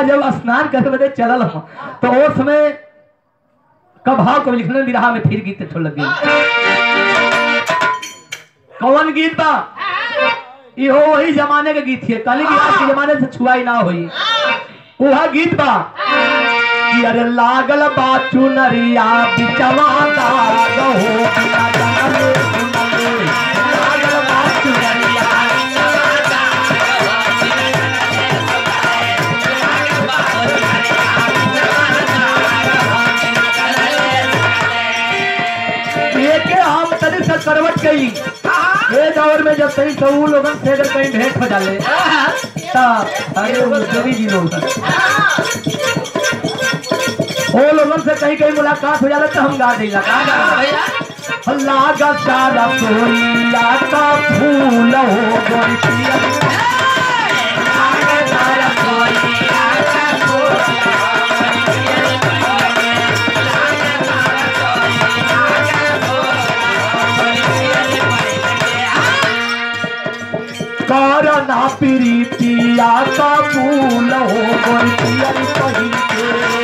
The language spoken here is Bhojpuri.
आ जब स्नान करे बदे चलल हम तो ओ समय कब भाव कब लिखने विरहा में फिर गीत ठो लग गई कौन गीत बा इहो वही जमाने के गीत है कल की आज के जमाने से छुआई ना हुई वह गीत बा कि अरे लागल बा चुनरिया बिचवा दाग हो बिना जाने सुनले। लागल बा चुनरिया ये के हम तनी से करवट गई ये दौर में जब तनी सब उ लोगन से अगर कहीं भेंट हो जाले तब अरे वो कवि जी लोग वो लोगन से कहीं कहीं मुलाकात हो जाला तो हम गा देला का गा भैया लागा सारा कोरिया का फूल हो गोरी पिया करना प्रीतिया का फूल हो गोरी पिया कहीं के